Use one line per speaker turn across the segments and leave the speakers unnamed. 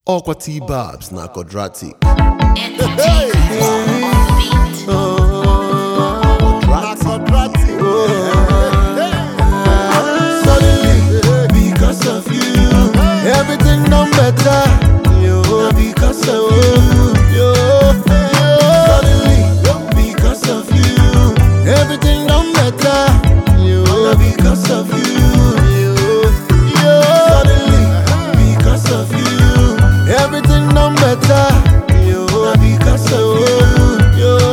Aqua T Babs na quadratic.
Suddenly, because of you, everything done better. Yo, because of you, yo, Suddenly, because of you, everything done better. Yo, because of you, yo, yo. Suddenly, because of you, everything done better. Yo, because of you, yo,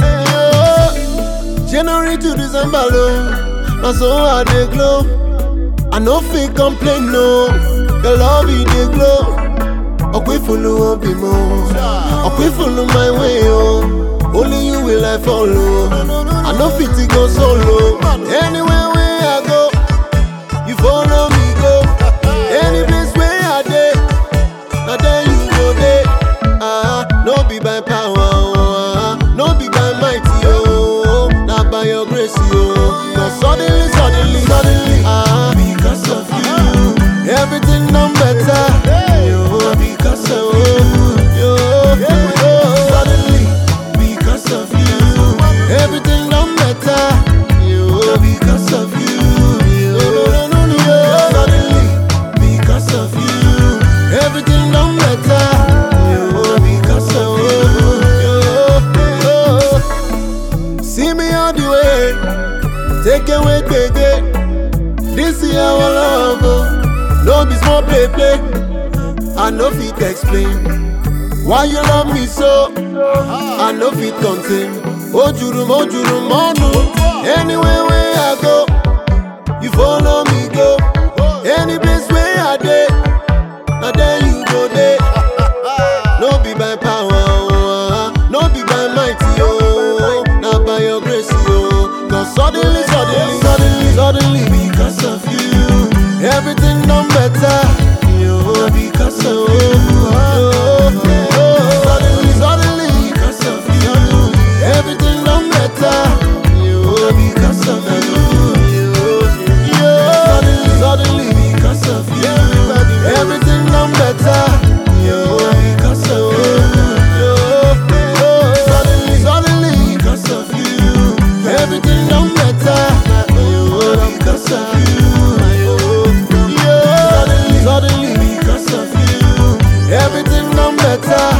yo. January to December, low, na so I dey glow. I no fit complain no, your love e dey glow. Ọ̀pẹ fulu obi mo, ọ̀pẹ fulu my way o. Only you will I follow. I no fit to go solo. Anywhere wey I go, you follow me go. Any place wey I dey, na there you go dey. Ah, no be by power o, ah, no be by might o, na by your grace o. Cause suddenly, suddenly, suddenly, ah, because of you, everything done better. Yo, because of you, yo, yo. Suddenly, because of you, everything done better. Yo, because of you, yo, yo. Suddenly, because of you, everything done better. Yo, because of you, yo. See me all the way, take away, baby. This is our love, oh. no be small play play. I no fit explain why you love me so. I no fit contain. Ojurum, ojurum, monu. Anywhere where I go, you follow me go. Any place where I dey, na there you go dey. No be by power, oh, ah, no be by might, oh, na by your grace, oh. Cause suddenly, suddenly, suddenly, suddenly, because of you, everything done better. Yo, because of you, oh, oh, suddenly, suddenly, because of you, everything done better. Yo, because of you, yo, yo, suddenly, suddenly, because of you, everything done better. Yo, because of you, yo, yo, suddenly, suddenly, because of you, everything done better. Yo, because of you, yo, yo, suddenly, suddenly, because of you, everything done better.